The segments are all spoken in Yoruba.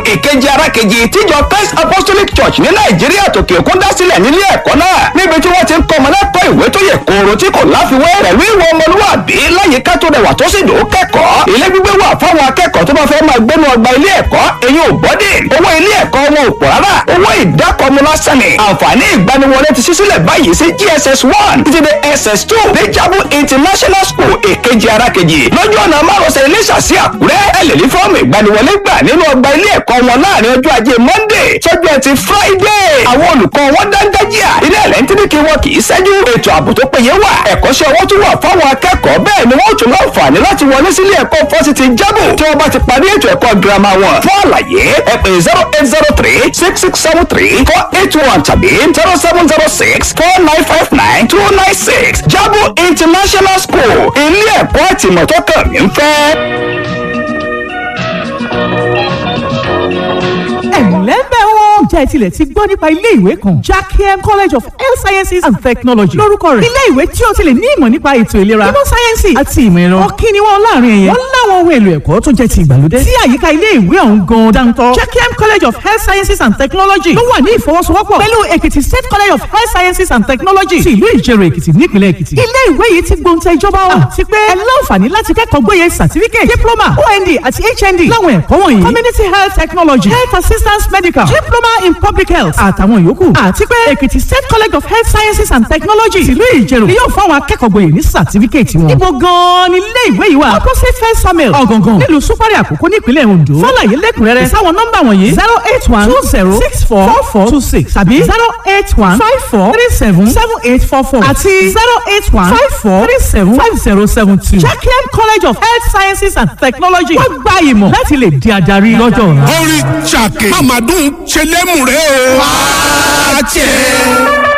ìkejì arákejì tíjọ christ apostolic church ní nàìjíríà tòkè òkun dá sílẹ̀ nílé ẹ̀kọ́ náà níbi tí wọ́n ti ń kọ́ ọmọ lẹ́kọ̀ọ́ ìwé tó yẹ kóró tí kò láfiwé pẹ̀lú ìwọ ọmọlúwàbí láyìíká tó rẹwà tó sì dùn kẹ́kọ̀ọ́ ilé gbígbé wà fáwọn akẹ́kọ̀ọ́ tó bá fẹ́ máa gbénu ọgbà ilé ẹ̀kọ́ èyí ò bọ́dì owó ilé ẹ̀kọ́ wọn ò pọ̀ rárá owó ìdákọ̀ọ́mú lásán ni àǹfààní ìgbaniwọlé ti ṣí sílẹ̀ báyìí sí gss one títí dé ss two dejabu international school èkejì arákejì lọ́jọ́ ọ̀nà márosẹ̀ iléṣà sí àkúrẹ́ ẹ lè ní fọ́ọ̀mù ìgbaniwọlé gbà nínú ọgbà ilé ẹ̀kọ́ wọn láàrin ọjọ́ ajé monday sọ́jọ́ ẹtì friday àwọn olùkọ́ wọn dáńdájíà ilé ẹ̀lẹ́ntìrìkì wọn kì í ṣẹ́jú ètò ààbò tó péye wà ẹ̀kọ́ṣẹ́ wọn tún wà fáwọn akẹ́kọ̀ọ́ bẹ́ẹ̀ ni wọ́n tún láǹfààní láti wọlé sílé ẹ̀kọ́ fásitì jábò tí wọ́n bá ti parí ètò ẹ̀kọ́ girama wọn fún àlàyé ẹ pè zero eight zero three six six seven three four eight one tàbí zero seven zero six four nine five nine two nine six jábò international school ilé ẹ̀kọ́ àtìmọ̀ tó kàn mí ń fẹ́. ẹ̀lẹ́bẹ̀ wọn. jẹ́ tilẹ̀ ti gbọ́ nípa ilé ìwé kan jackiem college of health sciences and technology lórúkọ rẹ̀. ilé ìwé tí o ti lè ní ìmọ̀ nípa ètò ìlera ìmọ̀ sáyẹ́nsì àti ìmọ̀ ẹ̀rọ. ọ̀kí ni wọ́n láàrin ẹ̀yẹ. wọ́n láwọn ohun èlò ẹ̀kọ́ tó jẹ́ ti ìgbàlódé. tí àyíká ilé ìwé ọ̀hún gan dáńtọ́. jackiem college of health sciences and technology ló wà ní ìfọwọ́sowọ́pọ̀ pẹ̀lú èkìtì state college of health sciences and technology ti ìlú ìjẹrò èkìtì nípìnlẹ̀ èkìtì. ilé ìwé yìí ti gbóǹtẹ̀ ìjọba wa. àti pé ẹ láǹfààní láti kẹ́kọ̀ọ́ gbóyè certificate diploma ond àti hnd láwọn ẹ̀kọ́ wọ̀nyí. community health technology health assistance medical diploma in public health àtàwọn yòókù. àti pé èkìtì state college of health sciences and technology tìlú ìjẹ̀rò ni yóò fáwọn akẹ́kọ̀ọ́ gboyè ní certificate wọn. ibo gan-an ni ilé ìwé yìí wà. opposite first samuel ọ̀gàngàn nílùú súpárì àkókò nípínlẹ̀ ondo. fọláyé lẹ́kùnrẹ́rẹ́ sáwọn nọ́mbà wọ̀nyí zero eight one two zero six four four four two six tàbí zero eight one five four three seven seven eight four four àti zero eight one five four three seven five zero seven two. jacqueline college of health sciences and technology wọ́n gba ìmọ̀ láti lè di adarí lọ́jọ́ ọ̀la. orí ṣàkè mamadun ṣe lẹ́mùrẹ́ o. wá tiẹ̀.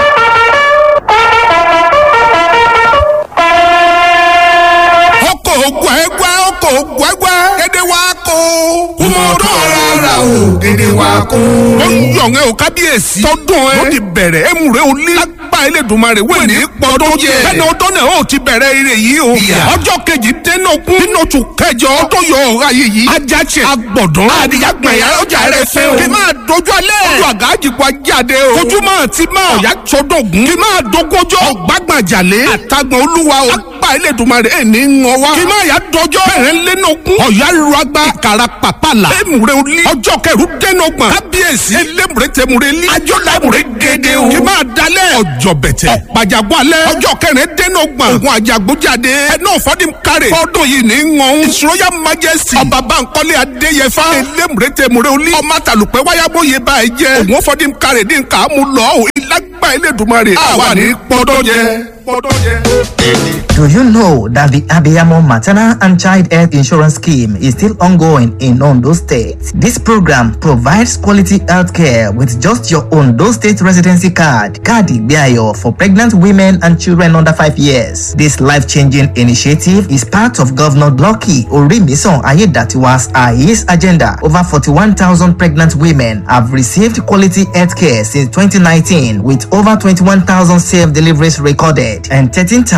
ọkọ̀ gbẹ́gbẹ́ ọkọ̀ gbẹ́gbẹ́ dédé wá kó. kúmọ̀dọ́ rárá o dédé wá kó. ó ń yọ̀ǹgẹ́ o kábíyèsí. tọdún ẹ. ó ti bẹ̀rẹ̀ ẹ̀mùrẹ́ o ní. lágbá Elédùmarè wẹ̀ ní pọ́dún jẹ. bẹ́ẹ̀ni ọdún náà ó ti bẹ̀rẹ̀ ire yìí o. ọjọ́ kejì dénógún nínú oṣù kẹjọ. tó yọ ọ̀rá yìí yìí. ajáṣe agbọ̀dán. àdìyàgbẹ̀yà ọjà rẹ̀ fẹ́ o. kí máa dojú alẹ́. ojú àgá àjìkú ajáde o. ojú máa ti máa. ọ̀yà sọdọ̀gún. kí máa dogójọ́. ọ̀gbàgbàjàlé. àtàgbọ̀n olúwa o. lágbá Elédùmarè ẹ̀ ní ń wọ́n wá. kí máa yà dọjọ́. bẹ̀rẹ̀ lẹ́nọ̀gún. ọ̀yà lu agbá. ìkàrà pàpàlà. èmùrẹ́ olí. ọjọ́ kẹrù dẹ́nọ̀gbọ̀n. kábíyèsí. elémùrẹ́ tẹmùrẹ́ lí. ajọ́lá èmùrẹ́ gẹ́gẹ́ o. kí máa dalẹ̀. ọjọ́ bẹ̀tẹ̀. ọ̀pàjàgbọ́ alẹ́. ọjọ́ kẹrin dẹ́nọ̀gbọ̀n. ògùn àjàgbójáde. ẹnú ọ̀fọ́dún kárẹ̀. fọ́dún yìí ní ń wọn. His Royal Majesty. ọba Bankole Adéyẹfà. elémùrẹ́ tẹmùrẹ́ olí. ọmọ àtàlùpẹ́ wáyábóye báyìí jẹ́. ògùn ọ̀fọ́dún kárẹ̀ ní nǹkan àmúlò. ìlágbá Elédùmarè. àwa ní pọ́dọ̀ jẹ. pọ́dọ̀ jẹ. Do you know that the Abiyamo Maternal and Child Health Insurance Scheme is still ongoing in Ondo State? This program provides quality health care with just your Ondo State residency card, Kadi Biayo, for pregnant women and children under 5 years. This life-changing initiative is part of Governor Lucky Orimison Ayedatiwa's AIS agenda. Over 41,000 pregnant women have received quality health care since 2019 with over 21,000 safe deliveries recorded and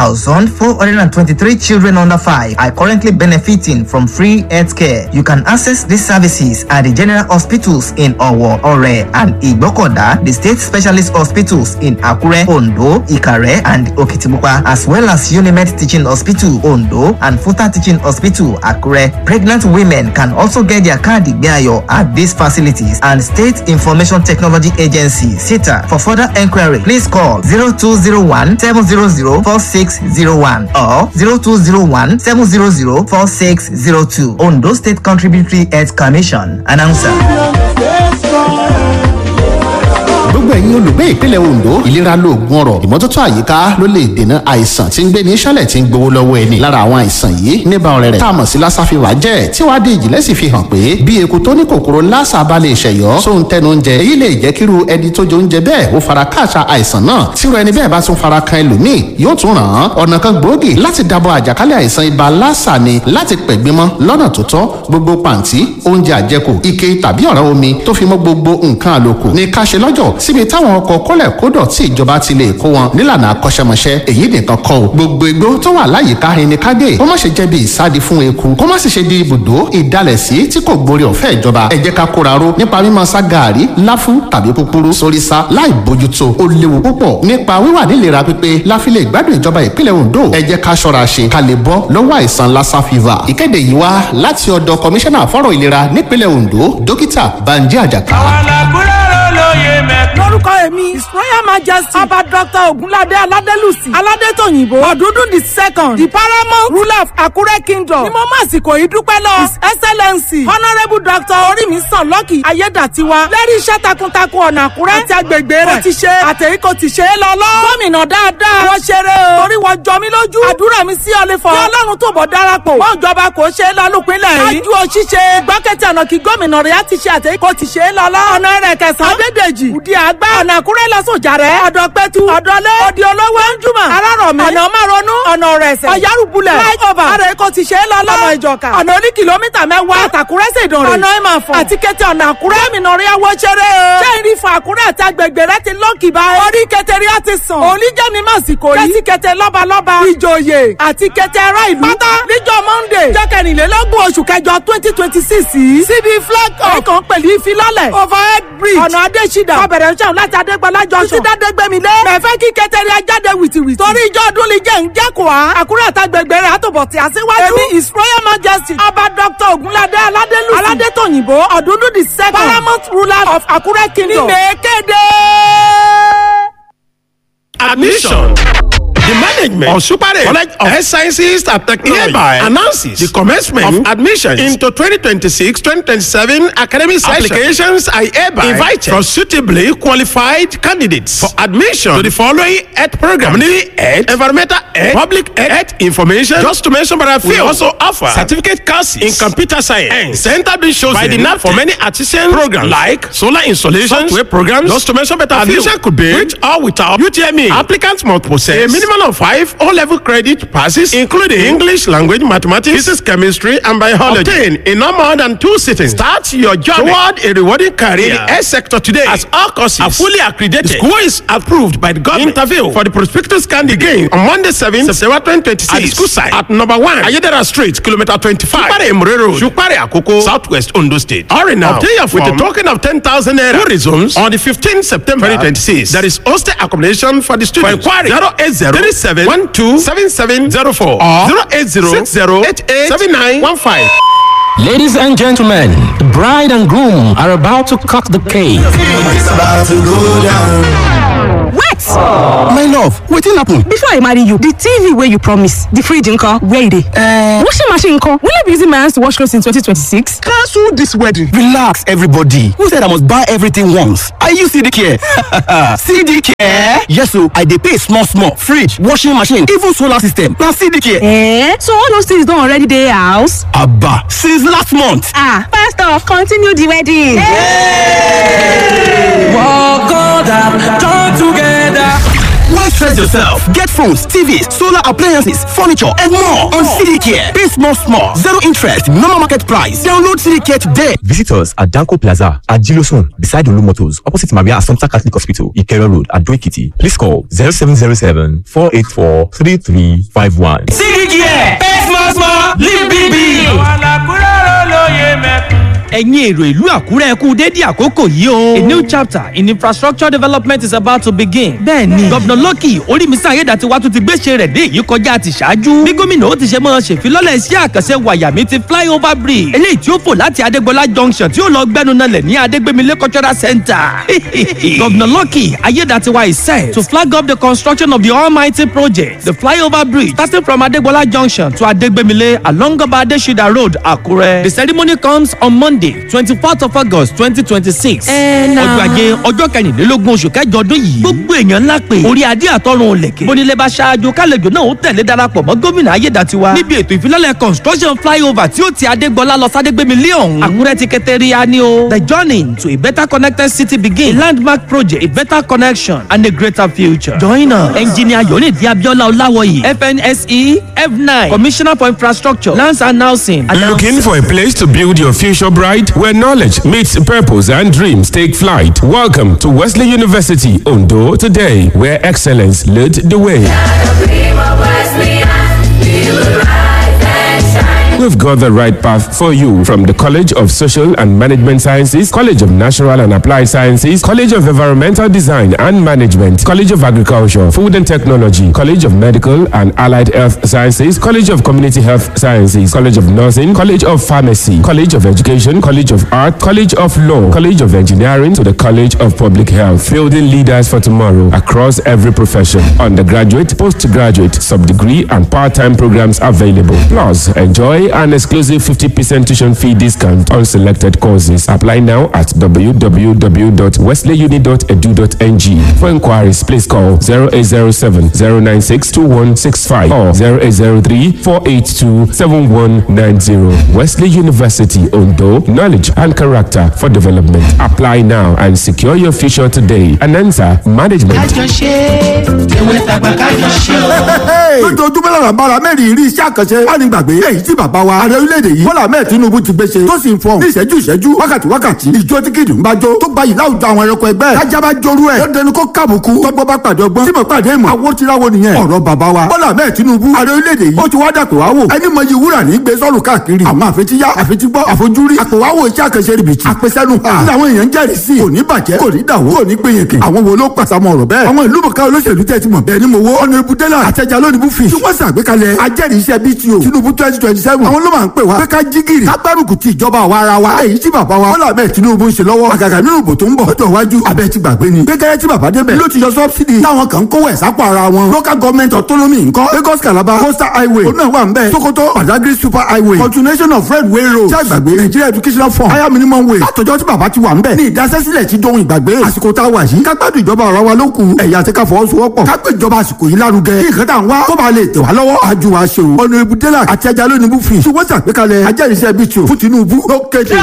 13,423 children under 5 are currently benefiting from free health care. You can access these services at the general hospitals in Owo, Ore, and Igbokoda, the state specialist hospitals in Akure, Ondo, Ikare, and Okitimupa, as well as Unimed Teaching Hospital, Ondo, and Futa Teaching Hospital, Akure. Pregnant women can also get their card Igbeayo at these facilities and State Information Technology Agency, SITA. For further enquiry, please call 0201 700 4601 or 0201 700 4602. Ondo State Contributory Health Commission. Announcer. gbogbo ẹ̀yin olùgbé ìpínlẹ̀ ondo ìlera lóògùn ọ̀rọ̀ ìmọ́tótó àyíká ló lè dènà àìsàn tí ń gbé ní sálẹ̀ tí ń gbowó lọ́wọ́ ẹni lára àwọn àìsàn yìí níbà ọ̀rẹ́ rẹ̀ tá a mọ̀ sí lassa fever jẹ́ tí wàá di ìjìnlẹ̀ sì fi hàn pé bí eku tó ní kòkòrò lassa bá lè ṣẹ̀yọ́ sóhun tẹnu oúnjẹ èyí lè jẹ́ kíru ẹni tó jẹ oúnjẹ bẹ́ẹ̀ ó fara káàṣà àìsàn náà tíru ẹni bẹ́ẹ̀ bá tún fara kan ẹlòmíì yóò tún ràn án ọ̀nà kan gbòógì láti dábọ̀ àjàkálẹ̀ àìsàn ibà lassa ni láti pẹ̀gbìmọ̀ lọ́nà tó tọ́ gbogbo pàǹtí oúnjẹ àjẹkù ike tàbí ọ̀rá omi tó fi mọ́ gbogbo nǹkan àlòkù ní ká ṣe lọ́jọ́ síbi síbi táwọn ọkọ̀ kólẹ̀ kódọ̀ tí ìjọba ti lè kó wọn nílànà akọ́ṣẹ́mọṣẹ́ èyí nìkan kọ́ o gbogbo igbó tó wà láyìíká ẹni kágé kó má ṣe jẹ́ bí ìsádi fún eku kó má sì ṣe di ibùdó ìdálẹ̀sí tí kò gborí ọ̀fẹ́ ìjọba ẹ jẹ́ ká kóra ró nípa mímọ sá gàárì láfú tàbí púpúrú sórí sá láì bójútó ó léwu púpọ̀ nípa wíwà nílera pípé láfilẹ̀ ìgbádùn ìjọba ìpínlẹ̀ Ondo ẹ jẹ́ ká ṣọ́ra ṣe ká lè bọ́ lọ́wọ́ àìsàn lassa fever ìkéde yìí wá láti ọ̀dọ̀ kọmíṣánná fọ́rọ̀ ìlera nípínlẹ̀ Ondo dókítà Banji Àjàká. lórúkọ èmi his royal majesty ọba dr ogunlade aladelusi aládétòyìnbó ọdúndún the second the paramount ruler of akure kingdom ni mo máa sìkò yìí dúpẹ́ lọ his excellency honourable dr orímísàn lọ́kì ayédàtiwa lẹ́rí iṣẹ́ takuntakun ọ̀nà àkúrẹ́ àti agbègbè rẹ̀ ti ṣe àtẹ̀yí kò ti ṣe é lọ́lọ́ gómìnà dáadáa wọ́n ṣeré o torí wọ́n jọ mí lójú àdúrà mi sí ọlẹ́fọ̀ kí ọlọ́run tó bọ̀ darapọ̀ wọ́n ìjọba kò ṣe é lọ lópinlẹ̀ yìí ájú o ṣíṣe gbọ́kẹ́tì ọ̀nà kí gómìnà rẹ̀ á ti ṣe àtẹ̀yí kò ti ṣe é lọ́lọ́ ọ̀nà rẹ̀ kẹsàn-án adédèjì òdi àgbà ọ̀nà àkúrẹ́ lọ́sọ̀jà rẹ̀ ọ̀dọ̀ pẹ́tù ọ̀dọ́lé òdi olówó ẹ̀ńjúmọ̀ arárọ̀mí ọ̀nà márọ̀nù ọ̀nà rẹ̀sẹ̀ ọ̀yárùbulẹ̀ flyover ara ẹ̀kọ́ ti ṣe é lọ́lọ́ ọ̀nà ìjọka ọ̀nà oní kìlómítà mẹ́wàá àtàkúrẹ́ ṣèdàn rẹ̀ ọ̀nà ìmàfọ̀ àti kété ọ̀nà àkúrẹ́ gómìnà rẹ̀ wọ́ ṣeré o ṣé ìrì fún àkúrẹ́ àti agbègbè rẹ̀ ti lọ́ọ̀kì báyìí orí kẹtẹrí á ti sàn òní jẹ́ mi má sì kò yí kẹ́sì kẹtẹ lọ́balọ́ba ìjòyè àti kẹtẹ ará ìlú pátá níjọ́ monday jẹ́ kẹrìnlélógún oṣù kẹjọ twenty twenty six yìí síbi flag up ẹ̀kan pẹ̀lú ìfilọ́lẹ̀ overhead bridge ọ̀nà adésídà ọbẹ̀rẹ̀ ń ṣàwọn láti adégbọlá junction títí dádégbèmí lé mẹ̀fẹ́ kí kẹtẹrí ajáde wìtìwìtì torí ìjọ ọdún lè jẹ́ ń jẹ́kọ̀ọ́ á àkúrẹ́ àtàgbègbè rẹ̀ àtòbọ̀ tí a síwájú èmi his royal majesty ọba dr ogunlade aládélùsì aládétòyìnbó ọ̀dúndún the second paramount ruler of akure kingdom ní mèkéde. Admission. The management of Supare College of Health Sciences and Technology hereby announces the commencement of admissions into 2026-2027 academic session. Applications are hereby invited from suitably qualified candidates for admission to the following health program: community health, environmental health, public health information. Just to mention, but I feel we also offer certificate courses in computer science and center being chosen by the NAP for many artisan programs like solar installation, software programs. Just to mention, but admission could be with or without UTME. Applicants must possess a minimum of five O-level credit passes, including English language, mathematics, physics, chemistry, and biology. Obtain in no more than two sittings. Start your journey toward a rewarding career in the health sector today. As all courses are fully accredited, the school is approved by the government. Interview for the prospectus candidate again on Monday, 7th September 2026 at the school site at number one Ayedera Street, kilometer 25, Shupare Emure Road, Shupare Akoko, Southwest Ondo State. Hurry now. Obtain your form with a token of 10,000 naira. Who resumes on the 15th September 2026. There is hostel accommodation for the students. For inquiry 080 37 12 7704 or 080 60 88 7915. Ladies and gentlemen, the bride and groom are about to cut the cake. wait my love wetin happen. before i marry you the tv wey you promise the fridge nko where e dey. Uh, washing machine nko will i be using my hands to wash clothes in 2026. cancel this wedding. relax everybody who said i must buy everything once are you cd care. cd care. yes o i dey pay small small fridge washing machine even solar system na cd care. Eh, so all those things don already dey house. aba since last month. ah pastor continue the wedding. Walk God up, join together. Why stress yourself? Get phones, TVs, solar appliances, furniture, and more on CDCare. Pay small, small, zero interest, normal market price. Download CDCare today. Visit us at Danko Plaza at Gilosun, beside Olu Motors, opposite Maria Assumpta Catholic Hospital, Ikero Road, at Doikiti. Please call 0707 484 3351. CDCare, pay small, small, live big, big. ẹ̀yin èrò ìlú àkúrẹ́ kú dédé àkókò yìí o. a new chapter in infrastructure development is about to begin. bẹ́ẹ̀ni gọ́vnà lọ́kì orímísà ayédàtiwa tún ti gbéṣẹ́ rẹ̀ dé èyí kọjá ti ṣáájú. bí gómìnà ó ti ṣe máa ṣèfilọ́lẹ̀ iṣẹ́ àkànṣe wàyàmí ti flyover bridge. eléyìí tí ó fò láti adégbọlá junction tí ó lọ gbẹnu nalẹ̀ ní adégbémilé cultural center. gọ́vnà lọ́kì ayédàtiwa is set to flag up the construction of the almighty project the flyover bridge starting from adégbọlá junction to adégbémilé along ọba adésídà road àkúrẹ́. the ceremony comes on monday twenty fourth of august twenty twenty six. ọjọ́ ajé ọjọ́ kẹrìnlélógún oṣù kẹjọ ọdún yìí. gbogbo èèyàn ńlá pé orí adé àtọrun lẹ̀kẹ̀. bónílẹ̀ bá ṣáájú kálẹ̀jọ náà ó tẹ̀lé darapọ̀ mọ́ gómìnà ayédàtiwa. níbi ètò ìfilọ́lẹ̀ construction flyover tí ó ti adégbọlá lọ sádégbémilé ọ̀hún. àkúrẹ́ ti kẹtẹ́ríya ni o. the journey to a better connected city begin. a landmark project a better connection and a greater future. join us engineer yonidi abiola olawoyi fnse f9 commissioner for infrastructure lands and housing. looking for a place to build your future bright. pride, where knowledge meets purpose and dreams take flight. Welcome to Wesley University, Ondo, today, where excellence led the way. We've got the right path for you from the College of Social and Management Sciences, College of Natural and Applied Sciences, College of Environmental Design and Management, College of Agriculture, Food and Technology, College of Medical and Allied Health Sciences, College of Community Health Sciences, College of Nursing, College of Pharmacy, College of Education, College of Art, College of Law, College of Engineering to the College of Public Health, building leaders for tomorrow across every profession. Undergraduate, postgraduate, sub-degree and part-time programs available. Plus, enjoy an exclusive 50% tuition fee discount on selected courses. Apply now at www.wesleyuni.edu.ng. For inquiries, please call 0807 096 2165 or 0803 482 7190. Wesley University, Ondo, knowledge and character for development. Apply now and secure your future today. Anansa Management. kájọṣe tèwe tàgbà kájọṣe o. lójoojúmọ́ lára bára mẹ́rin rí iṣẹ́ àkànṣe wà ní gbàgbé èyí tí bàbá wa ààrẹ orílẹ̀-èdè yìí bọ́lá mẹ́ẹ̀ tinubu ti gbé ṣe tó sì ń fọ́n ní ìṣẹ́jú ìṣẹ́jú wákàtí wákàtí ìjó tí kìdùn bá jó tó gbayì láwùjọ àwọn ẹranko ẹgbẹ́ kájá bá jorú ẹ̀ lọ́dẹnu kó kàbùkù tọ́gbọ́ bá pàdé ọgbọ́n tí mo pàdé ìmọ̀ àwọn tíráwó nìyẹn ọ̀rọ̀ bàbá wa bọ́lá mẹ́ẹ̀ tinubu ààrẹ orílẹ̀-èdè yìí ó ti wá dàpọ̀ wá wò ẹni mọ iye wúrà ní gbé sọ́ọ̀rù káàkiri àwọn àfetíyá àfetígbọ́ àfojúrí àpòwáwò iṣẹ́ àkànṣe rìbìtì àpèsẹ́nu hàn àwọn èèyàn jẹ́rìí sí kò ní bàjẹ́ kò ní dàwó kò ní gbìyànjú àwọn wo ló pàṣàmọ̀ ọ̀rọ̀ bẹ́ẹ̀ àwọn ìlú mọ̀ká olóṣèlú tẹ́ ti mọ̀ bẹ́ẹ̀ ni mo wo ọ̀nà ibùdélà àtẹ̀jà lónìí bú fi tí wọ́n ṣàgbékalẹ̀ ajẹ́rìí iṣẹ́ bto tinubu twenty twenty seven àwọn ló máa ń pè wá pé ká jí gìrì ká gbárùkù ti ìjọba àwa ara wa èyí tí bàbá wa bọ́lá bẹ́ẹ̀ tinubu ń ṣe lọ́wọ́ àgàgà nínú ìbò tó ń bọ̀ lọ́jọ́ iwájú abẹ́ ti gbàgbé ni gbẹgẹrẹ tí bàbá débẹ̀ ló ti yọ sọ́bsidì táwọn kan kówó ẹ̀ sápò ara wọn local government autonomy nǹkan lagos calabar coastal highway òun náà wà ń bẹ̀ sokoto badagry super highway continuation of railway road tí àgbàgbé nigeria educational fund higher minimum wage látọjọ́ tí bàbá ti wà ń bẹ̀ ní ìdásẹ́sílẹ̀ ti dohun ìgbàgbé àsìkò tá a wà yìí ká gbádùn ìjọba ara wa ló kù ẹ̀yà àti ká fọwọ́sowọ́pọ̀ ká gbé ìjọba àsìkò yìí lárugẹ kí nǹkan tá à ń wá kó ba lè tẹ̀ wá lọ́wọ́ àjù wa ṣe o ọ̀nà ibùdélà àti ẹja lónìí bú fi ṣùgbọ́n ṣàgbékalẹ̀ ajẹ́rìíṣẹ́ bíi tìò fún tinubu ló kéde.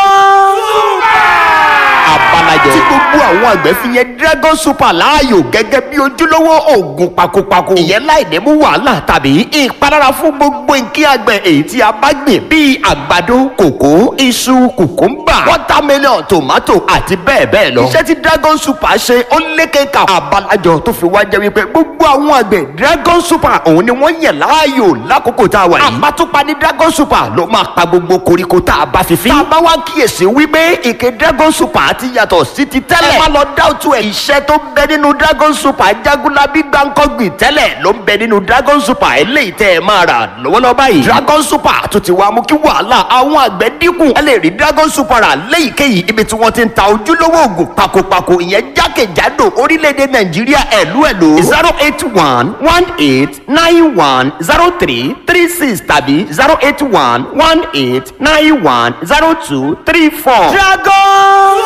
abalajẹ tí gbogbo àwọn àgbẹ̀ fi yẹn dragon super láàyò gẹ́gẹ́ bí ojúlówó oògùn pakopako ìyẹn láì ní mú wàhálà tàbí ìpalára fún gbogbo nǹkan àgbẹ̀ èyí tí a bá gbìn bíi àgbàdo kòkó iṣu kùkúmbà watermelon tomato àti bẹ́ẹ̀ bẹ́ẹ̀ lọ. iṣẹ́ tí dragon super ṣe ó lékeka abalajọ tó fi wá jẹ́ wípé gbogbo àwọn àgbẹ̀ dragon super òun ni wọ́n yàn láàyò lákòókò tá a wà yìí. àpàtúpa ní dragon super ló máa pa gbogbo koríko tá a bá fi fín. tá a bá wá kíyèsí wípé ìké dragon super ti yàtọ̀ sí ti tẹ́lẹ̀. ẹ má lọ dáwùtú ẹ̀. iṣẹ́ tó ń bẹ nínú dragon super jagunlabi gbàǹkọ́gbìn tẹ́lẹ̀ ló ń bẹ nínú dragon super eléyìí tẹ́ ẹ máa rà lọ́wọ́lọ́wọ́ báyìí. dragon super tó ti wá mú kí wàhálà àwọn àgbẹ̀ dínkù. ẹ lè rí dragon super rà léyìíkéyìí ibi tí wọ́n ti ń ta ojúlówó oògùn pakopako ìyẹn jákèjádò orílẹ̀-èdè nàìjíríà ẹ̀lú ẹ̀lú. zero eight one one eight nine one zero three three six tàbí zero eight one one eight nine one zero two three four. dragon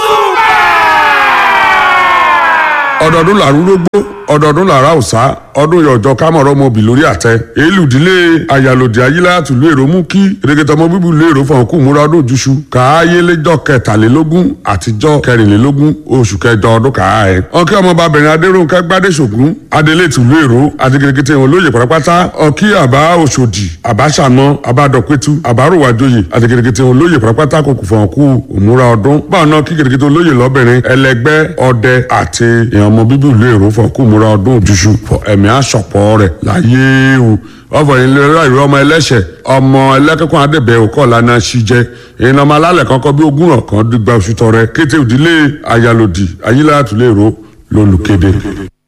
ọdọọdún làrúrógbó ọdọọdún làrá òsá ọdún yọjọ kámọrọ ọmọbì lórí àtẹ èélù ìdílé àyàlòdì ayílá tùlú èrò mú kí erékẹtọ ọmọ bíbí ìlú èrò fọhùn kú múra ọdún òjúṣu káyé lẹjọ kẹtàlélógún àtijọ́ kẹrìnlélógún oṣù kẹjọ ọdún kàá ẹ. ọkẹ ọmọbabìnrin adéròǹkẹ gbádẹsògún adélé tùlú èrò àti kìrìkìtì wọn lóye pátápátá ọkí àbá òṣòdì àbáṣàmọ àbádọpẹtù àbáròwájòyè àti kìrìkìtì wọn lóye pátápátá kò kù fọhùn kú òmúra ọdún báwọn náà kí kìrìkìtì olóyè lọbìnrin ẹlẹgbẹ ọdẹ àti èèyàn ọmọ bíbí ìlú èrò fọhùn kú múra ọdún òjúṣu ẹ̀mí àṣọpọ̀ rẹ̀ láyé o ọfọ ìlera ìrọ ọmọ ẹlẹ́ṣẹ̀ ọmọ ẹlẹ́kẹ̀kọ́ adébẹ̀ òkọ́ lana ṣíjẹ ìyẹn ọmọ alálẹ̀ kankan bí ogún ọ̀kan dìgbà oṣù tọrẹ kété òdílé ayálòdì ayíláyàtúlẹ̀ èrò lólùkéde.